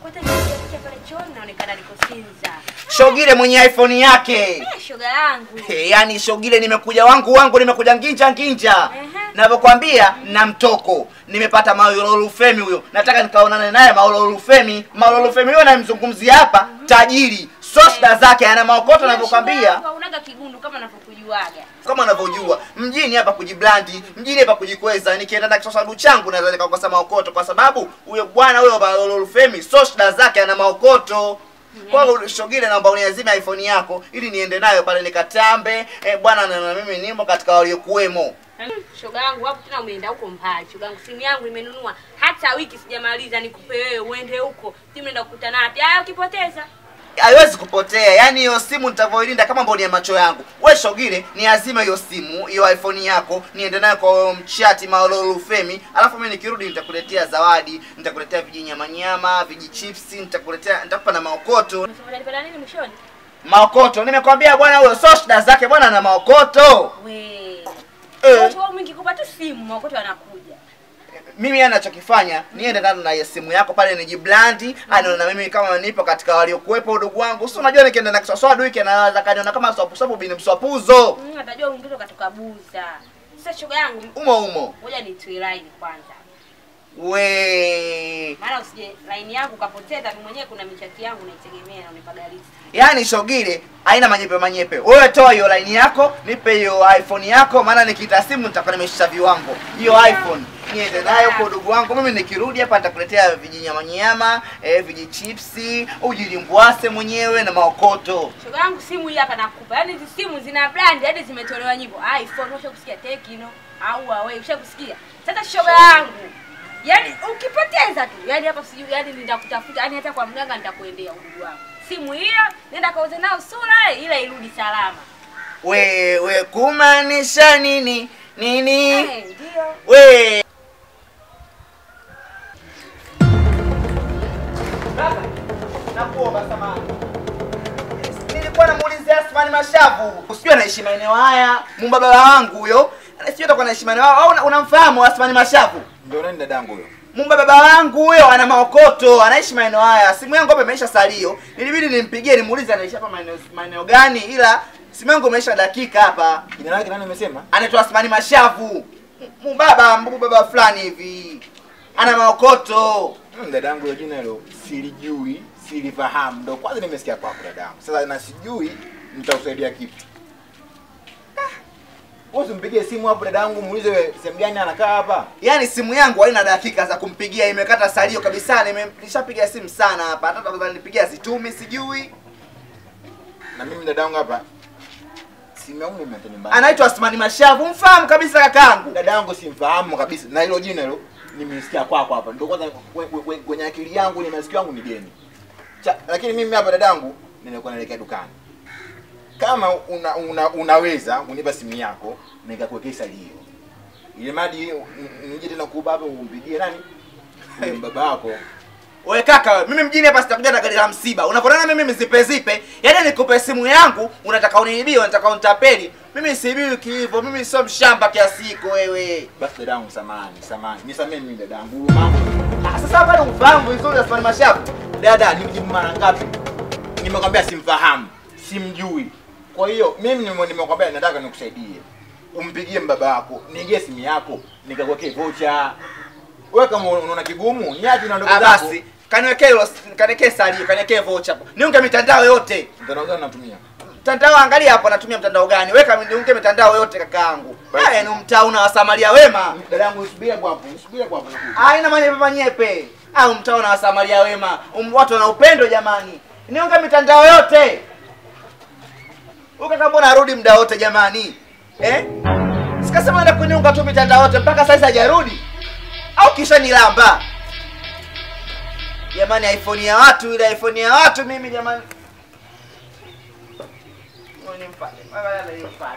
Kwanza nikifikia pale chooni naonekana niko Sinza. Shogile mwenye iPhone yake. Eh, shoga yangu. Hey, yani Shogile nimekuja wangu wangu nimekuja nginja nginja. Ehe. Navyokwambia na mtoko. Nimepata Maulolu Femi huyo. Nataka nikaonane naye Maulolu Femi. Maulolu Femi huyo namzungumzia hapa tajiri. Sosta zake ana maokoto navyokwambia. Unaga kigundu kama navyokujuaga. kama unavyojua mjini hapa kujiblandi mjini hapa kujikweza nikienda na kisosadu changu naweza nikakosa maokoto kwa sababu huyo bwana huyo Balolufemi soshda zake ana maokoto kwa hiyo shogile naomba uniazime iphone yako ili niende nayo pale nikatambe eh, bwana na na mimi nimo katika waliokuwemo Shoga yangu hapo tena umeenda huko mbali. Shoga yangu simu yangu nimenunua hata wiki sijamaliza nikupe wewe uende huko. Simu naenda kukutana wapi? Haya ukipoteza. haiwezi kupotea yaani hiyo simu nitavyoilinda kama mboni ya macho yangu we shogile ni azima hiyo simu hiyo iphone yako niende nayo kwa huyo mchati maololufemi alafu mimi nikirudi nitakuletea zawadi nitakuletea vijinyamanyama vijichipsi nitakuletea nitakupa na maokoto Unasema unanipenda nini mwishoni? maokoto nimekwambia bwana huyo so shida zake bwana na maokoto We. Eh. Watu wao mingi kupata simu, makoto wanakuja. mimi anachokifanya niende nalo na hiyo simu yako pale nijiblandi anaona na mimi kama nipo katika waliokuwepo udugu wangu si unajua nikienda na kiswaswadu hiki anaweza kaniona kama swapusapu bini mswapuzo Mm, atajua mwingine katoka buza. Sasa shoga yangu, umo umo ngoja nitue line kwanza. we Maana usije line yangu kapoteza, mimi mwenyewe kuna michati yangu naitegemea na unipaga list. yaani shogile haina manyepe manyepe wewe toa hiyo laini yako nipe hiyo iphone yako maana nikiita simu nitakuwa nimeshusha viwango hiyo iphone niende nayo kwa udugu wangu mimi nikirudi hapa nitakuletea vijinyamanyama eh, vijichipsi ujilimbwase mwenyewe na maokoto Shoga yangu simu hii hapa nakupa. Yaani hizi simu zina brand hadi zimetolewa nyimbo. iPhone ushakusikia Tecno au Huawei ushakusikia. Sasa shoga yangu. Yaani ukipoteza tu, yaani hapa sijui yaani nitakutafuta, yaani hata kwa mganga nitakuendea udugu wangu. Simu hiyo nenda kauze nao sura ile irudi salama. wewe kumaanisha nini nini Eh, ndio. we nakuomba samahani nilikuwa namuulizia Asmani Mashavu usijui anaishi maeneo haya mumbabala wangu huyo sijui atakuwa anaishi maeneo haya au una- unamfahamu Asmani Mashavu Ndio nani dadangu huyo? Mumba baba wangu huyo ana maokoto, anaishi maeneo haya. Simu yangu hapa imeisha salio. Nilibidi nimpigie nimuulize anaishi hapa maeneo maeneo gani ila simu yangu imeisha dakika hapa. Jina lake nani umesema? Anaitwa Asmani Mashavu. Mbaba, mbubu baba fulani hivi. Ana maokoto. Hmm, dadangu hilo jina hilo silijui, silifahamu. Ndio kwanza nimesikia kwako dadangu. Sasa na sijui nitakusaidia kipi. Wewe usimpigie simu hapo dadangu, muulize wewe sehemu gani anakaa hapa. Yaani simu yangu haina dakika za kumpigia, imekata salio kabisa. Nime- Nishapiga simu sana hapa. Hata kama nilipigia situmi sijui. Na mimi dadangu hapa simu yangu nimeacha nyumbani. Anaitwa Asmani Mashavu. Mfahamu kabisa kakaangu. dadangu simfahamu kabisa na hilo jina hilo nimesikia kwako hapa ndio kwanza kwe- kwe- kwe- kwenye akili yangu ni masikio yangu ni geni Cha, lakini mimi hapa dadangu nilikuwa naelekea dukani kama una, una, unaweza unipa simu yako nikakuwekea salio ile madi nije tena kuba hapa umpigie nani Huyo baba yako We kaka, we, mimi mjini hapa sitakuja na gari la msiba. Unapoona mimi zipe zipe, yaani nikupe simu yangu, unataka uniibie, unataka unitapeli. Mimi siibiwi hivyo, mimi sio mshamba kiasi hiko wewe. basi dadangu samani samani nisamee mimi dadangu huyu mama Ah, sasa bado ufahamu vizuri Asmani Mashavu. dada nimjibu mara ngapi nimekwambia simfahamu simjui kwa hiyo mimi nime- nimekwambia nataka nikusaidie umpigie mbaba wako niingie simu yako nikakuwekee vocha wewe kama unaona kigumu niache na ndugu Ah, zako basi kaniwekee hilo, kaniwekee salio, kaniwekee vocha hapo. Niunge mitandao yote. mtandao gani natumia Mtandao angalia hapo natumia mtandao gani? Weka niunge mitandao yote kakaangu. Basi. Haya ni mtaa una wasamaria wema. dadangu usubiri hapo hapo usubiri hapo hapo haina manyepe manyepe au mtao na wasamaria wema Um, watu wana upendo jamani niunge mitandao yote ukaka mbona arudi muda wote jamani eh? sikasema enda kuniunga tu mitandao yote mpaka sasa hajarudi au kisha nilamba jamani iphone ya watu ile iphone ya watu mimi jamani Ngoja nimpate. Ngoja nimpate.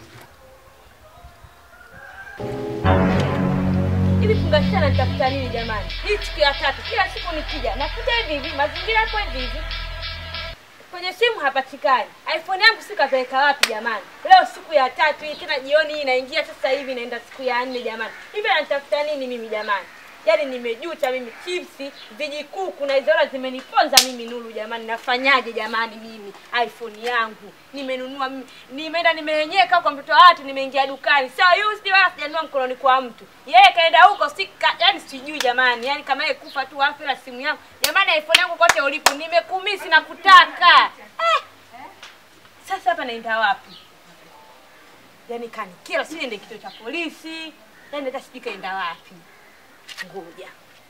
Hivi fungasha na nitafuta nini jamani? Hii siku ya tatu, kila siku nikija nakuta hivi hivi, mazingira hapo hivi hivi. Kwenye simu hapatikani. iPhone yangu si kapeleka wapi jamani? Leo siku ya tatu hii tena jioni hii inaingia sasa hivi naenda siku ya nne jamani. Hivi anatafuta nini mimi jamani? Yaani nimejuta mimi chipsi, vijikuku na hizo hela zimeniponza mimi Nuru jamani. Nafanyaje jamani mimi? iPhone yangu nimenunua mimi. Nimeenda nimenyeka kwa mtoto wa watu nimeingia dukani. Sio used wala sijanunua mkononi kwa mtu. Yeye kaenda huko sika yani sijui jamani. Yaani kama yeye kufa tu afu na simu yangu. Jamani iPhone yangu kote ulipo nimekumisi na kutaka. Eh. Sasa hapa naenda wapi? Yaani kanikira si niende kituo cha polisi. Yaani hata sijui kaenda wapi. Ngoja.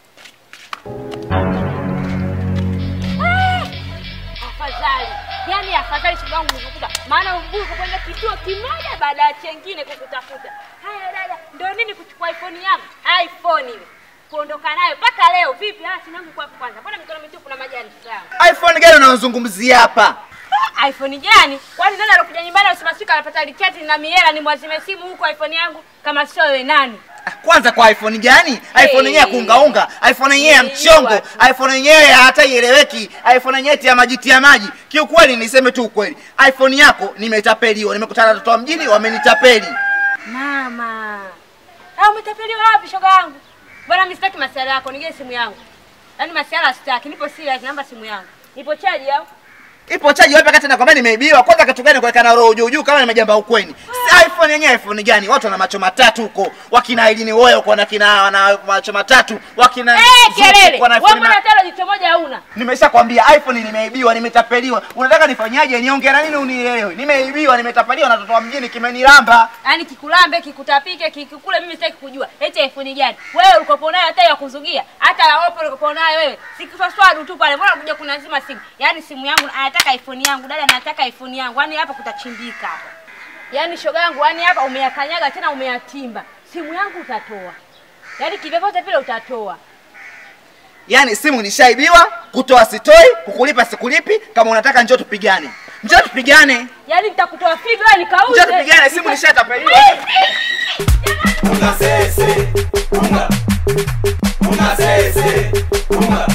Ah! Afadhali. Yaani afadhali shoga yangu nikukuta. Maana mbuyu kwenda kituo kimoja baada ya chengine kukutafuta. Haya dada, ndio nini kuchukua iPhone yangu? iPhone ile. Kuondoka nayo mpaka leo vipi? Ah, sina kwa kwanza. Mbona mikono mitupu na majani sawa? iphone gani unaozungumzia hapa Ah, iPhone gani? Kwani nani alokuja nyumbani usimasika anapata liketi na miela ni mwazime simu huko iPhone yangu kama sio wewe nani? kwanza kwa iphone gani iphone yenyewe ya Hey. kuungaunga iphone yenyewe ya mchongo Nilijua. iphone yenyewe hata ieleweki iphone yenyewe tia maji tia maji kiukweli niseme tu ukweli iphone yako nimetapeliwa nimekutana na watoto wa mjini wamenitapeli Mama. Ah, umetapeliwa wapi shoga yangu? Bwana mimi sitaki masuala yako, nigee simu yangu. Yaani masuala sitaki, nipo serious, namba simu yangu. Nipo chaji au? ipo chaji wapi wakati nakwambia nimeibiwa kwanza kitu gani kuweka na roho juu juu kama nimejamba ukweni si iphone yenyewe iphone gani watu wana macho matatu huko wakina Elini Woyo kwa na kina wana macho matatu wakina Eh, Zuchu kelele. kwa na Wewe iPhone mbona na- tena jicho moja hauna? nimeshakwambia iphone nimeibiwa nimetapeliwa unataka nifanyaje niongea na nini unielewe nimeibiwa nimetapeliwa na watoto wa mjini kimenilamba Yaani kikulambe, kikutapike, kikukule mimi sitaki kujua. Eti iPhone gani? Wewe ulikopo nayo hata ya kuzugia, hata ya Oppo ulikopo nayo wewe. Sikifaswadu tu pale. Mbona kuja kunazima simu? Yaani simu yangu anataka iPhone yangu, dada anataka iPhone yangu. Yaani hapa kutachimbika hapa. Yaani shoga yangu, yaani hapa umeyakanyaga tena umeyatimba. Simu yangu utatoa. Yaani kivyovyote vile utatoa. yaani simu nishaibiwa kutoa sitoi kukulipa sikulipi kama unataka njoo tupigane njoo tupigane Yaani nitakutoa figo wewe nikauze. njoo tupigane simu nishatapeliwa Unga sese, unga. Unga sese, unga.